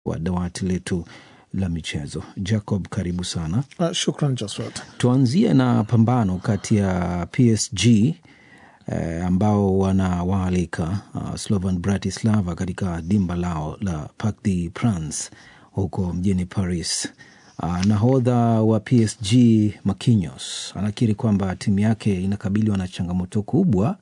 wa dawati letu la michezo. Jacob, karibu sana. Uh, shukran Joswat. Tuanzie na pambano kati ya PSG eh, ambao wanawaalika uh, Slovan Bratislava katika dimba lao la Parc des Princes huko mjini Paris. Uh, nahodha wa PSG Marquinhos anakiri kwamba timu yake inakabiliwa na changamoto kubwa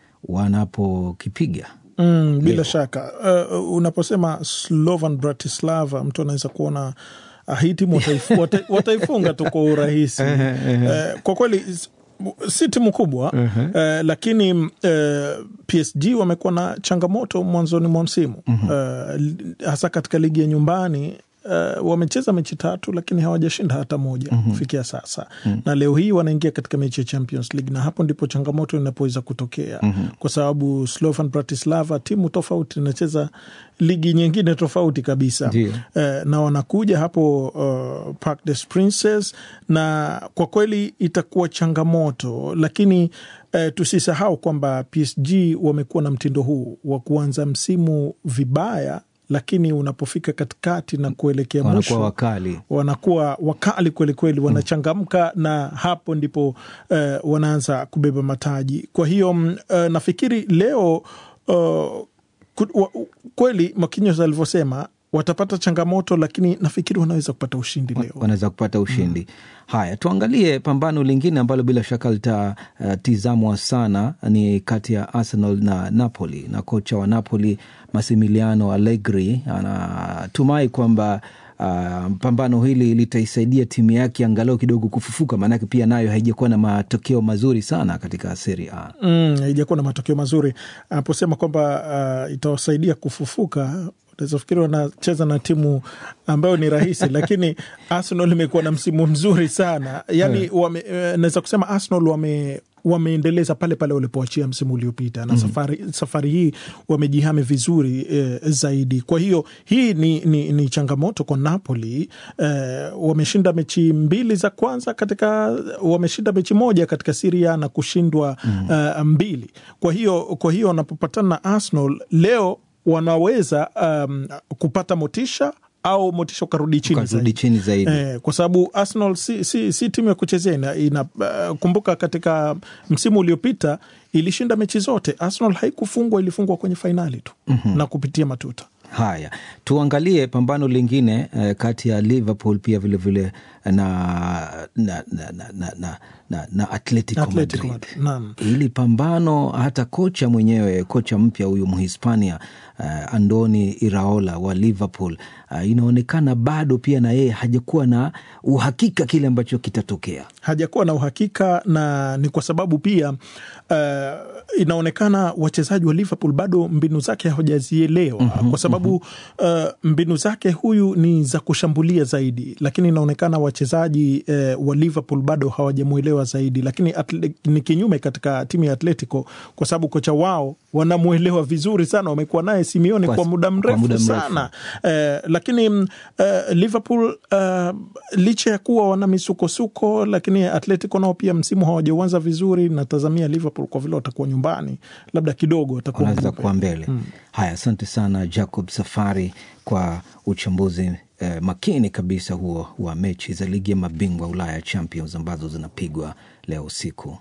wanapokipiga Mm, bila Leo. shaka uh, unaposema Slovan Bratislava mtu anaweza kuona ah, hii timu wataifu- wata- wataifunga tu kwa urahisi. Eh, kwa kweli s- si timu kubwa eh, lakini eh, PSG wamekuwa na changamoto mwanzoni mwa msimu eh, li- hasa katika ligi ya nyumbani Uh, wamecheza mechi tatu lakini hawajashinda hata moja kufikia sasa na leo hii wanaingia katika mechi ya Champions League na hapo ndipo changamoto inapoweza kutokea kwa sababu Slovan Bratislava timu tofauti inacheza ligi nyingine tofauti kabisa Ndio. eh, na wanakuja hapo uh, Parc des Princes na kwa kweli itakuwa changamoto, lakini eh, tusisahau kwamba PSG wamekuwa na mtindo huu wa kuanza msimu vibaya, lakini unapofika katikati na kuelekea wanakuwa mwisho wakali. wanakuwa wakali kwelikweli, wanachangamka na hapo ndipo eh, wanaanza kubeba mataji. Kwa hiyo mm, eh, nafikiri leo uh, ku- wa- kweli Marquinhos alivyosema watapata changamoto, lakini nafikiri wanaweza kupata ushindi leo. wanaweza kupata ushindi. Haya, tuangalie pambano lingine ambalo bila shaka litatizamwa sana, ni kati ya Arsenal na Napoli, na kocha wa Napoli Massimiliano Allegri anatumai kwamba Uh, pambano hili litaisaidia timu yake angalau kidogo kufufuka, maanake pia nayo haijakuwa na matokeo mazuri sana katika Serie A. Mm, haijakuwa na matokeo mazuri. Anaposema kwamba uh, itawasaidia kufufuka, unaweza fikiri wanacheza na timu ambayo ni rahisi, lakini Arsenal imekuwa na msimu mzuri sana yani wame, eh, naweza kusema Arsenal wame wameendeleza pale pale walipoachia msimu uliopita na safari, safari hii wamejihami vizuri eh, zaidi. Kwa hiyo hii ni, ni, ni changamoto kwa Napoli eh, wameshinda mechi mbili za kwanza katika wameshinda mechi moja katika Siria na kushindwa eh, mbili. Kwa hiyo kwa hiyo wanapopatana na Arsenal leo wanaweza um, kupata motisha au motisha ukarudi chini Ukarudi zaidi. chini zaidi. Eh, kwa sababu Arsenal si, si, si timu ya kuchezea ina, ina, uh, kumbuka katika msimu uliopita ilishinda mechi zote. Arsenal haikufungwa, ilifungwa kwenye fainali tu na kupitia matuta. Haya, tuangalie pambano lingine eh, kati ya Liverpool pia vilevile vile na, na, na, na, na, na, na, na Atletico, Atletico Madrid. Madrid, naam. Hili pambano hata kocha mwenyewe, kocha mpya huyu Mhispania uh, Andoni Iraola wa Liverpool uh, inaonekana bado pia na yeye hajakuwa na uhakika kile ambacho kitatokea. hajakuwa na uhakika na ni kwa sababu pia uh, inaonekana wachezaji wa Liverpool bado mbinu zake hawajazielewa kwa sababu uh, mbinu zake huyu ni za kushambulia zaidi, lakini inaonekana wachezaji uh, wa Liverpool bado hawajamwelewa zaidi, lakini atle, ni kinyume katika timu ya Atletico kwa sababu kocha wao wanamwelewa vizuri sana, wamekuwa naye Simeone Kwa- kwa, muda kwa mrefu muda mrefu. sana eh, lakini mm, eh, Liverpool eh, licha ya kuwa wana misukosuko, lakini Atletico nao pia msimu hawajauanza vizuri. Natazamia Liverpool kwa vile watakuwa nyumbani, labda kidogo watakuwa wanaweza mbele. kuwa mbele. Haya, asante sana Jacob Safari kwa uchambuzi eh, makini kabisa huo wa mechi za ligi ya mabingwa Ulaya Champions ambazo zinapigwa leo usiku.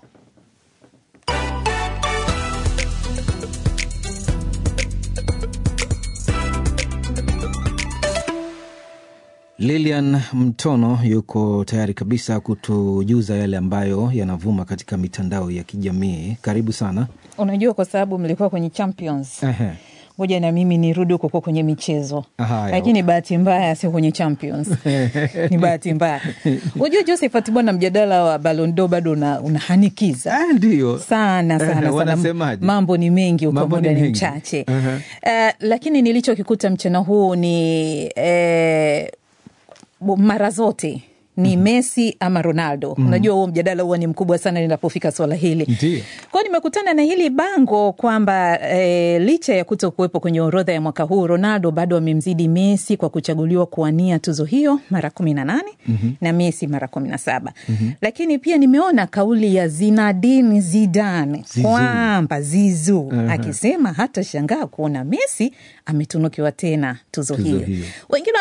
Lilian Mtono yuko tayari kabisa kutujuza yale ambayo yanavuma katika mitandao ya kijamii. Karibu sana. Unajua, kwa sababu mlikuwa kwenye Champions, Ehe. ngoja na mimi nirudi huko kwenye michezo, Haya. lakini bahati mbaya sio kwenye Champions ni bahati mbaya. Unajua Josephat, bwana, mjadala wa Ballon d'Or bado una, unahanikiza Ah, Ndiyo sana sana sana, Wanasemaje? mambo ni mengi huko, Mambo ni muda ni mengi. mchache. Aha. Eh, lakini nilichokikuta mchana huu ni eh, bo- mara zote ni Messi ama Ronaldo. Unajua huo mjadala huwa ni mkubwa sana linapofika swala hili. Ndiyo. Kwa hiyo nimekutana na hili bango kwamba e, licha ya kuto kuwepo kwenye orodha ya mwaka huu, Ronaldo bado amemzidi Messi kwa kuchaguliwa kuwania tuzo hiyo mara kumi na nane na Messi mara kumi na saba lakini pia nimeona kauli ya Zinedine Zidane Zizou. kwamba Zizou akisema hata shangaa kuona Messi ametunukiwa tena tuzo, Tuzo hiyo. hiyo. Wengine